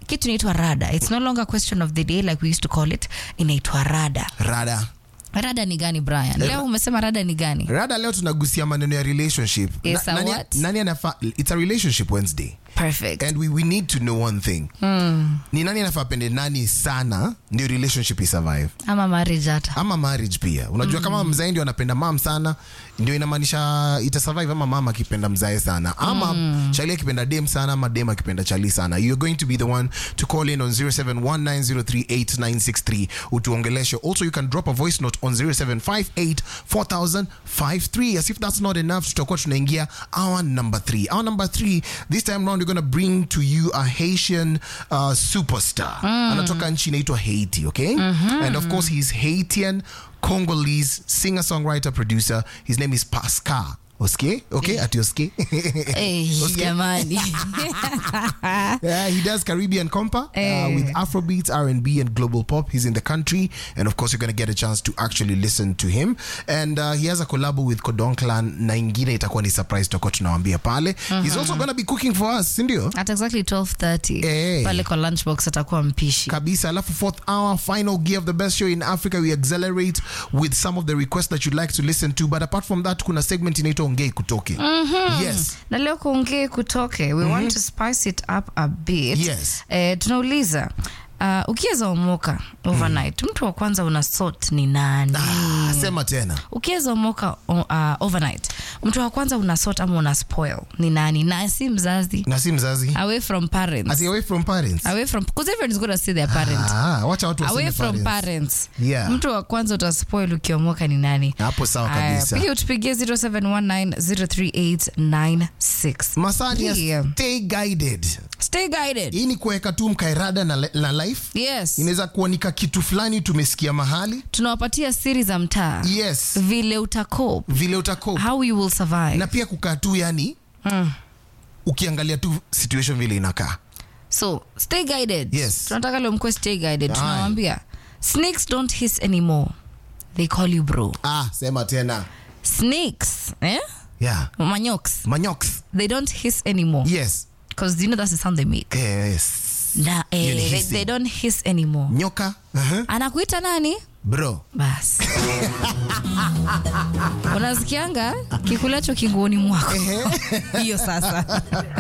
kitu inaitwa rada it's no longer a question of the day like we used to call it inaitwa rada rada rada ni gani brian leo umesema rada ni gani rada leo tunagusia maneno ya relationship Yes, a nani, what? nani anafa it's a relationship wednesday perfect and we, we need to know one thing ni nani anafaa pende nani sana ndio relationship isurvive ama marriage hata ama marriage pia unajua kama mzae ndio anapenda mam sana ndio inamaanisha itasurvive ama mama akipenda mzae sana ama chali akipenda dem sana ama dem akipenda chali sana you're going to be the one to call in on 0719038963 utuongeleshe also you can drop a voice note on 07584053 as if that's not enough tutakuwa tunaingia our number three our number three this time round we're going to bring to you a haitian uh, superstar anatoka nchi inaitwa haiti okay and of course he's haitian congolese singer songwriter producer his name is pascal Oske? Okay, at Oske. Eh, Oske? jamani Yeah, he does Caribbean compa uh, Eh. with Afrobeats, R&B, and global pop. He's in the country, and of course, you're going to get a chance to actually listen to him. And uh, he has a collab with Kodon Clan. Na ingine itakuwa ni surprise tutakuwa tunawambia pale. He's also going to be cooking for us, sindio? at exactly 12:30 Eh. pale kwa lunchbox atakuwa mpishi kabisa alafu fourth hour final gear of the best show in africa we accelerate with some of the requests that you'd like to listen to but apart from that kuna segment inaitwa ongei kutoke yes na leo kuongee kutoke we want to spice it up a bit Yes. eh, tunauliza uh, ukiweza omoka overnight mtu wa kwanza una sort ni nani ah, sema tena ukiweza omoka uh, overnight mtu wa kwanza una sort ama una spoil ni nani na si mzazi na si mzazi away from parents Ati away from parents away from because everyone is going to see their parent ah, wacha watu away waseme from parents. parents Yeah. mtu wa kwanza utaspoil ukiomoka ni nani hapo sawa Aya, kabisa pia utupigie 0719038896 masani ya Yeah. stay guided stay guided hii ni kuweka tu mkairada na, na life yes inaweza kuanika kitu fulani tumesikia mahali tunawapatia siri za mtaa yes vile utakop vile utako how you will survive na pia kukaa tu yani ukiangalia tu situation vile inakaa so stay guided Yes. tunataka leo mkwe stay guided Aye. tunawambia snakes don't hiss anymore they call you bro ah sema tena snakes eh? yeah manyoks manyox they don't hiss anymore yes because you know that's the sound they make yes na, Hiyo ni eh, they, hissing. they don't hiss anymore nyoka uh-huh. anakuita nani bro basi unasikianga kikulacho kinguoni mwako hiyo sasa